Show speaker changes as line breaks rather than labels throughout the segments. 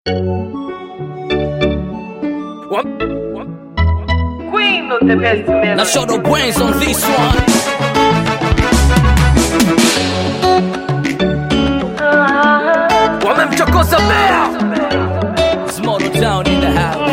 Queen of the best
Now show the brains on this one. Wamemchokoza bea. Small town in the house.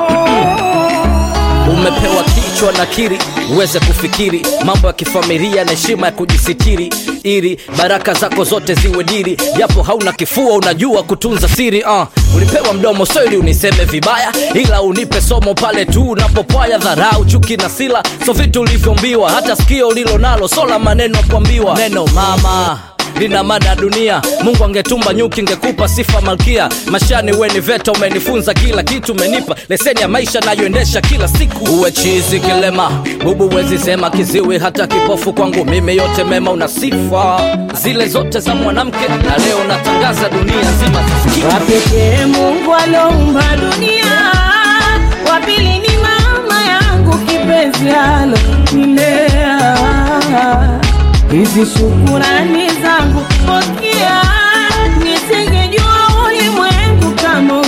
Umepewa kichwa na kiri uweze kufikiri mambo ya kifamilia na heshima ya kujisitiri ili baraka zako zote ziwe diri japo hauna kifua unajua kutunza siri uh. ulipewa mdomo so ili uniseme vibaya ila unipe somo pale tu unapopwaya dharau chuki na sila so vitu ulivyombiwa hata sikio ulilo nalo so la maneno ya kuambiwa neno mama lina mada dunia mungu angetumba nyuki ngekupa sifa malkia mashani weni veta umenifunza kila kitu umenipa leseni ya maisha nayoendesha kila siku uwe chizi kilema bubu wezi sema kiziwi hata kipofu kwangu mimi yote mema una sifa zile zote za mwanamke na leo natangaza dunia nzima zisikie
wapekee Mungu aloumba dunia, wa pili ni mama yangu kipenzi alonilea. Hizi shukurani zangu pokea, nisingejua ulimwengu kama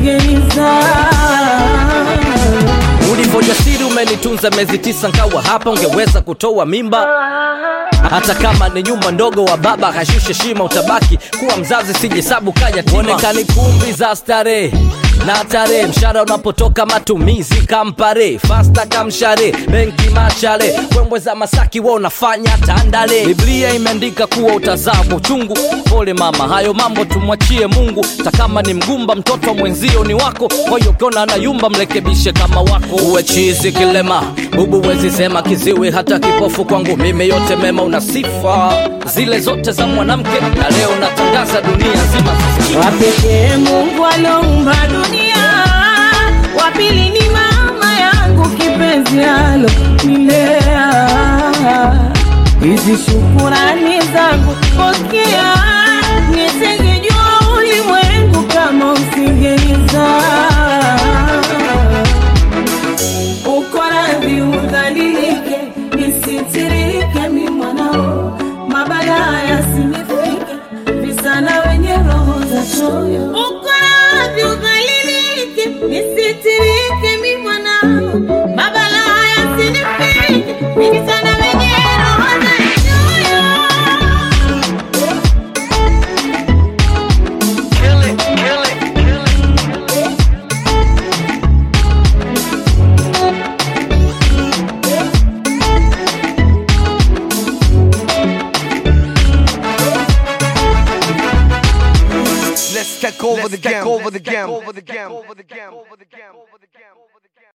usingenizaa.
ulivyojasiri umenitunza miezi tisa nkawa hapa ungeweza kutoa mimba hata kama ni nyumba ndogo wa baba kashushe shima utabaki kuwa mzazi sijisabu kayaonekani kumbi za starehe na tarehe mshara unapotoka matumizi kampare fasta kamshare benki machale wembwe za masaki wa unafanya tandale biblia imeandika kuwa utazaa kwa uchungu pole mama hayo mambo tumwachie mungu takama ni mgumba mtoto mwenzio ni wako kwa hiyo ukiona anayumba mrekebishe kama wako uwe chizi kilema bubu wezi sema kiziwi hata kipofu kwangu mimi yote mema una sifa zile zote za mwanamke na leo natangaza dunia nzima zisikie.
wapekee Mungu aloumba dunia, wa pili ni mama yangu kipenzi alonilea. Hizi shukurani zangu pokea, nisingejua ulimwengu kama usingenizaa. Uko radhi udhalilike, nisitirike mi mwanao, mabaya yasinifike, visa na wenye roho za choyo. Uko radhi udhalilike, nisitirike mi mwanao, mabaya yasinifike, visa na wenye roho za choyo.
Let's take over the game. Over the game. Over the game. Over the game.